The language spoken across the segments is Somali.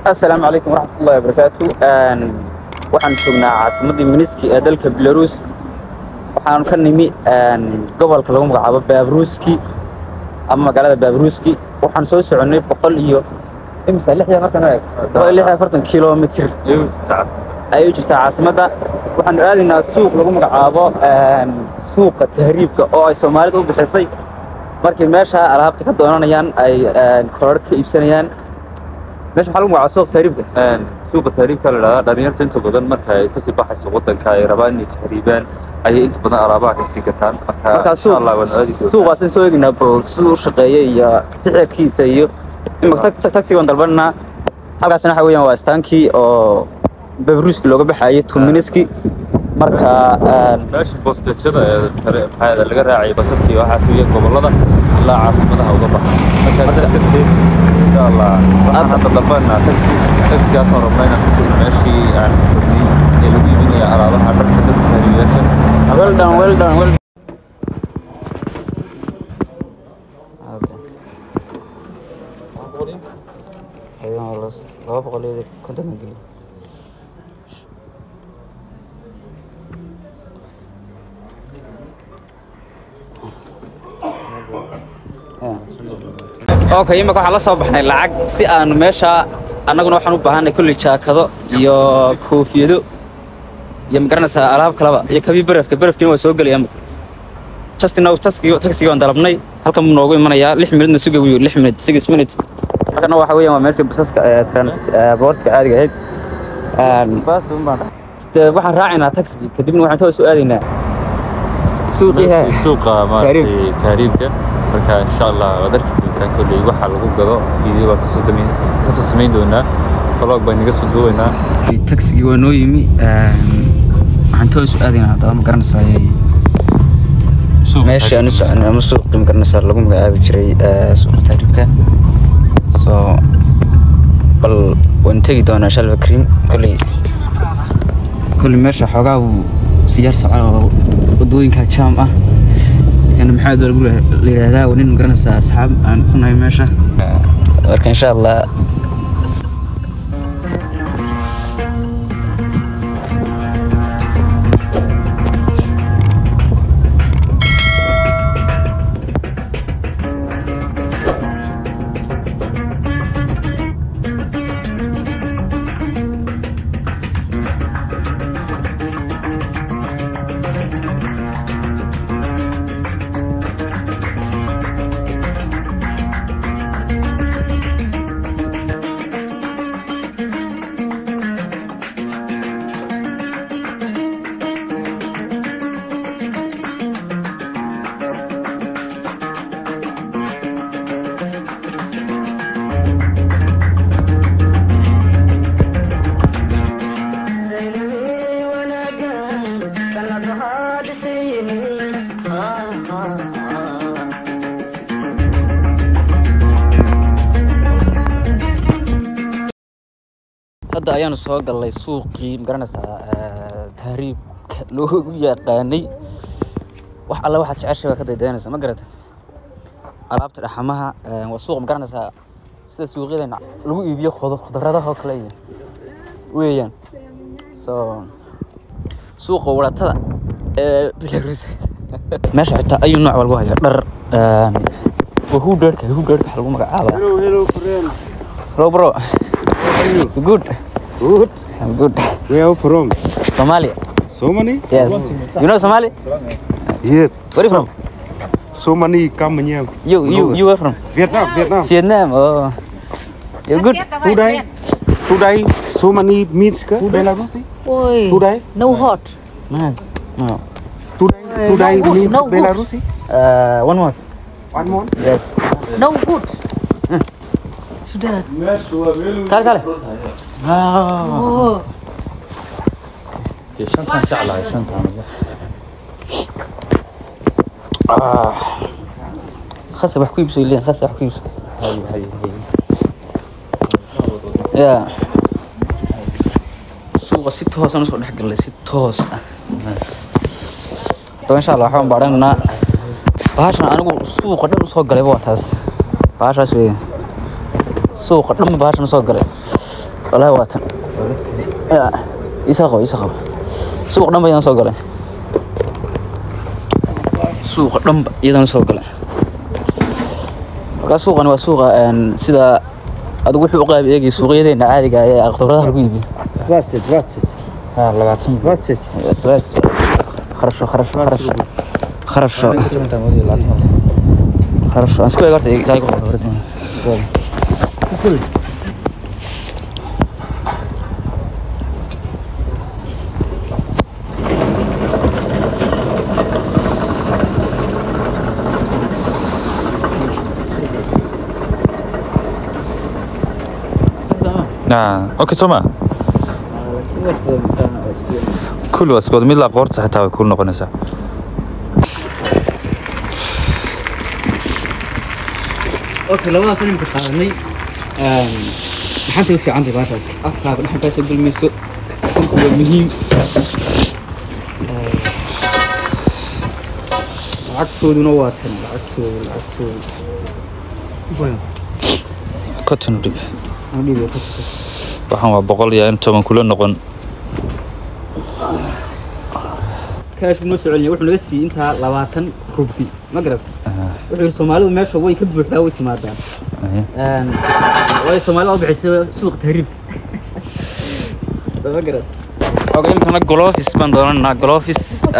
asalaamu calaykum waraxmatullahi wabarakaatu waxaan joognaa caasimaddii miniski ee dalka belarus waxaanu ka nimi gobolka lagu magacaabo baaruuski ama magaalada baaruuski waxaan soo soconnay boqol iyo imisa lix iyo afartan eeg boqol iyo lix iyo afartan kilomitir ayay u jirtaa caasimadda waxaanu aadaynaa suuq lagu magacaabo suuqa tahriibka oo ay soomaalida u bixisay markay meesha alaabta ka doonanayaan ay koror ka iibsanayaan meesha waxaa lagu magacaaba suuq tahriibka suuqa tahriibka la dhahdaa dhalinyarta inta badan marka ay kasii baxayso wadanka ay rabaan inay tahriibaan ayay inta badan alaabaha kasii gataan marka markaa insha allah waan aadi doonaa suuqaasin soo eegnaa bal siduu u shaqeeya iyo sixirkiisa iyo imaka tagsi baan dalbananaa halkaasna waxa weeyaan waa istaankii oo babruuski looga baxaayay tuminiski marka meesha boostejada ee kale maxaa laga raacay basaskii waxaas iyo gobolada ilaa caasimadaha uga baxa marka sidaa darteed insha allah waxaan hadda dalbanaa taxi taxigaasoo rabnaa inaan ku jirno meeshii aan fadhiyey ee lagu iibinaya alaabaha dharka dadka tahriibayaasha well done well done well laba boqol iyo konton geli okay imika waxaan la soo baxnay lacag si aanu meesha annaguna waxaan u baahanay kulli jaakado iyo koofiyado iyo magaranaysaa alaab kalaba iyo kabii barafka barafkiina waa soo gelaya imika justin taxigii taxigii waan dalabnay halkan buu noogu imanayaa lix minutna suga buu yidhi lix minut six minute halkana waxa weeyaan waa meeshii basaska ee boortka caadiga ahayd dee waxaan raacaynaa taxigii kadibna waxaan toos u aadaynaa suuqii he suuqa maaragtay tahriibka marka insha allah waad arki doontaan kolley waxa lagu gado video baan kasoo samayn kasoo samayn doonaa vlog baan inaga soo duubaynaa taxigii waa noo yimi waxaan toos u aadaynaa haddaba ma garanaysaa meesha aan u soconay ama suuqii ma garanaysaa lagu magacaabi jiray suuqa tahriibka so bal waan tegi doonaa shalva cream kolley kolley meesha xoogaa uu siyaar socon oo wadooyinka jaam ah kana maxaa lagu la yidhaahdaa waa nin ma garanaysaa asxaab aan ku nahay meesha marka insha allah hadda ayaanu soo gallay suuqii ma garanaysaa tahriibka loogu yaqaanay wax alle waxaad jeceshay baa ka daydayanaysa ma garata alaabta dhaxamaha waa suuq ma garanaysaa sida suuqyadeena lagu iibiyo khudo khudradaha oo kale iyo weeyaan so suuqa waratada ee belarus meesha xitaa ayuu nooc baa lagu hayaa dhar waa hudheerhka hudheerhka waxa lagu magacaabaa Hello, hello, friend. hello bro good Good. I'm good Where are you from? Somalia So many? yes you know Somali Yeah. where you so, from So many come here. you you you were from Vietnam, Vietnam. Vietnam oh you're good Today, today, so many meats ka? Belarusi? Ôi, Today, no hot. man no today, Eh, today no good, means no good. Belarusi? uh, one month One more? yes No good. Sudah. kale kale ah Oh, dee shantan jeclahay shantan ah khasa wax ku iibso ileen khasa wax ku iibso ya suuqa si toosaan usoo dhex gallay si toos ah haddaba insha allah waxaan baadhanaynaa bahashan anigu suuqa dhan usoo galayba waa taas bahashaas weeye suuqa dhanba bahashan usoo galay والله واتن يساقو يساقو سوق دنبا يدان soo galay suuqa dhanba iyadan soo galay markaa suuqani waa suuqa een, sida adigu wuxuu u qaab eegay suuqyadeena caadiga ah ee khudradaha lagu iibiyo 20, 20. ها labaatan 20. kharasho kharasho kharasho kharasho kharasho aan isku eeg horta taay ku khibradeen Ah, okay soo ma kulli waa iskood mid laa qoorta xitaa way kuu noqonaysaa okay labadaas nimka qaadanay maxaanta u fiican tahay baashaas afkaaga dhexankaa soo gelmayso sanku waa muhiim lacagtooduna waa tan lacagtooda lacagtooda cotton dhib aan dhiibay ka tuka waxaan waa boqol iyo in toban kula noqon kaashku noo soo celiyay wuxuu naga siiyey intaa labaatan rubi ma garata wuxuu yidhi soomaalidu meesha way ka buuxdaa way timaadaan Een, waayo soomaalida u bixisay suuqa tahriibka ma garata oga imikana golofis baan doonanaa golofis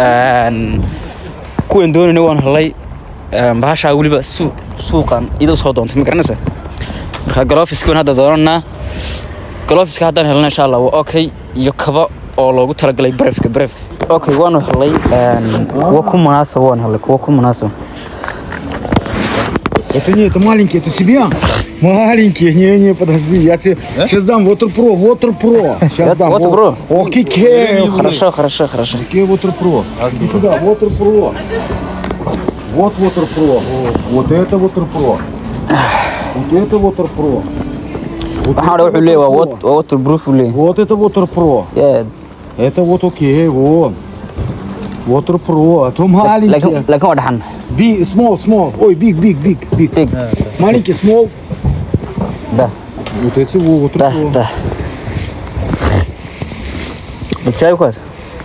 kuwan doonayna waan helay Een, bahashaa weliba suu suuqan iduu soo doontay ma garanaysa marka golofiski baan hadda doonanaa golofiska haddaan helna insha allah waa okay iyo kaba oo loogu talagalay barafka barafka okay waanu helay Een, kuwa ku munaasaba waan helay kuwa ku munaasaba Это не, это маленький, это тебе? Маленький, не, не, подожди, я тебе сейчас дам Water Pro, Water Pro. Сейчас дам. Water Pro? О, кике. хорошо хорошо хорошо Какие Water Pro? Иди сюда, Water Pro. Вот Water Pro. Вот это Water Pro. Вот это Water Pro. Вот waxaan это wuxuu leeyahay waa Water wat- waa waterproof uu leeyahay Pro. Вот это Water Pro. Yeah, Это вот окей, вот. Water Pro, а то laakiin маленький. laakiin waa dhaxan Big, small, small. Ой, big, big, big, big. big Маленький, small. da Вот эти вот Water da Pro. da Bitsaayo kuwaas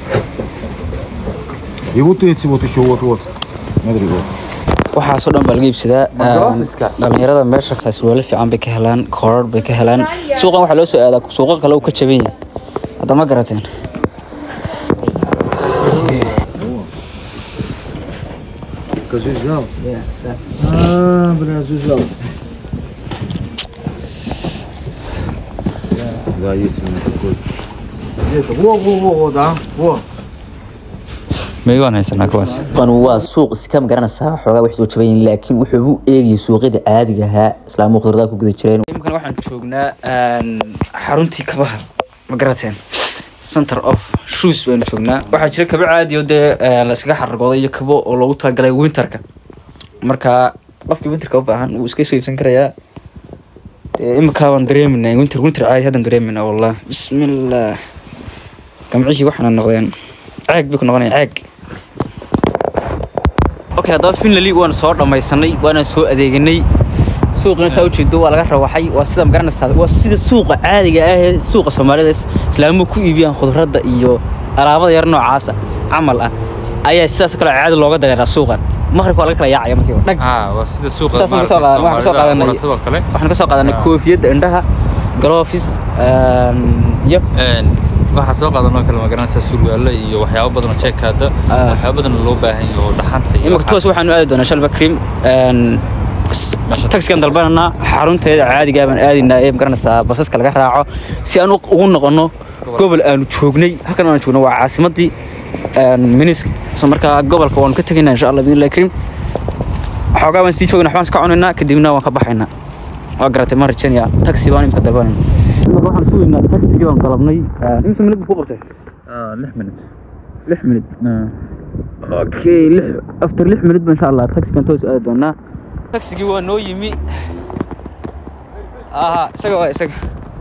И вот эти вот еще вот, вот. Смотри, вот. waxaasoo dhan baa laga iibsadaa Een, dhalinyarada meesha saaswaalo fiican bay ka helaan koorar bay ka helaan suuqan waxaa loo soo aadaa suuqa kale uu ka jaban yahay hadda ma garateen Скажи, взял? А, бля, взял. Да, есть у меня такой. Где-то. Во, во, во, во, да. Во. miyay waan haysanaa kuwaas suuqan waa suuq iska magaranaysaa xoogaa wax soo jaban yihiin laakiin wuxuu u eegayay suuqyada caadiga ahaa islaamu khudradaa ku guda jireen imkan waxaan joognaa xaruntii kabaha ma garateen center of shoes baynu joognaa waxaa jira kabo caadi oo dee la iskaga xaragooday iyo kabo oo loogu talagalay winterka marka qofkii winterka u baahan wuu iska soo iibsan karayaa dee iminkaa waan dareeminaa winter winter caadi haddaan dareeminaa wallah bismillah gamcihii waxaana noqdeen caag bay ku noqonaya caag okay haddaba finlali waan soo dhammaysanay waana soo adeeganay suuqina saa ujeedo waa laga rawaxay waa sida magaranaysaa waa sida suuqa caadiga ah ee suuqa soomaalida is- islaamuhu ku iibiyaan khudradda iyo alaabada yar noocaasa camal ah ayaa sidaas kale caadi looga dareeraa suuqan maqribka waa laga kala yaacaya markiiba dhag ah waa sida suuqa Saas aan kasoo qaadan- waxaan kasoo qaadanay- maaragtay kale waxaan ka soo qaadanay Ah. koofiyadda indhaha galofis iyo Een, waxaa soo qaadanoo kale magaranaysaa surwaalo iyo waxyaabo badan oo jeekaada Ah. waxyaabo badan oo loo baahan yahay oo dhaxanta iyo imika toos waxaanu aadi doonaa shalba cream taxigan dalbananaa xarunteeda caadigaa baan aadinaa ee magaranaysaa basaska laga raaco si aan u- ugu noqono gobol aanu joognay halkan aanu joogno waa caasimadii minisk so markaa gobolka waanu ka tegaynaa insha allah bidnillahi kariim xoogaa baan sii joogna waxbaan iska cunaynaa kadibna waan ka baxaynaa waa garatay ma rajaynaya taxi baan imika dalbanayna imika waxaan sugaynaa taxigii baan dalabnay imisa minad buu ku qabtay Ah, lix minut lix minut okay lix after lix minut ba insha allah taxigan toos aadi doonaa taxigii waa noo yimi aha isaga waa isaga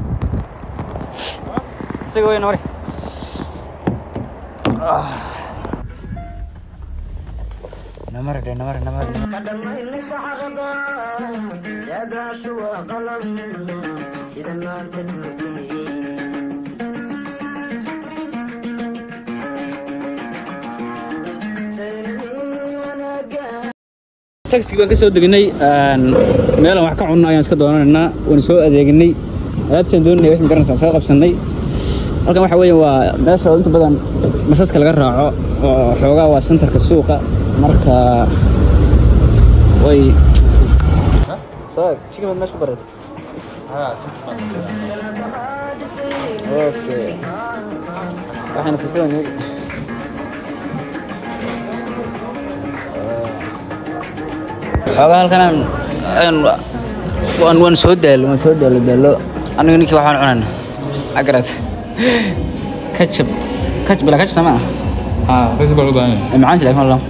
isaga wayna mari namari dhe namari namari dhe سيدا شو قلم سيدا ما تتركني taxi baan ka soo degnay meelaan wax ka cunno ayaan iska doonanaynaa waan soo adeegnay alaabtaan doonanay wax magaranaysa waan soo qabsannay halkan waxa weeye waa meesha inta badan masaska laga raaco oo xoogaa waa centerka suuqa marka way chicken meesha ku barat okay waxayna siisay waan xoogaa halkan waan waan soo daalo waan soo daalo daalo aniga ninkii waxaan cunayna agarat kajab kajab bala kajab sama ها كيف بقول ده ay macaanta laakiin wallah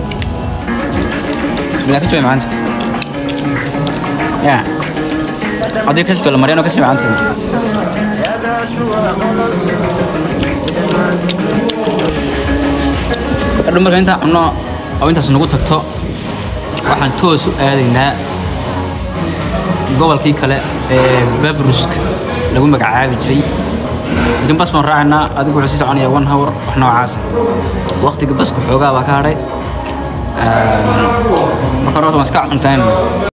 bila kajab ay macaanta ya haddii kajab la mariyano kasii macaanta adhu marka intaan cunno oo intaas nagu tagto waxaan toos u aadaynaa gobolkii kale ee babrusk lagu magacaabi jiray laakiin bas baan raacaynaa adigu wuxuu sii soconayaa one hour wax noocaasa waqtiga baska xoogaa baa ka hadhay marka horta waan iska cuntayn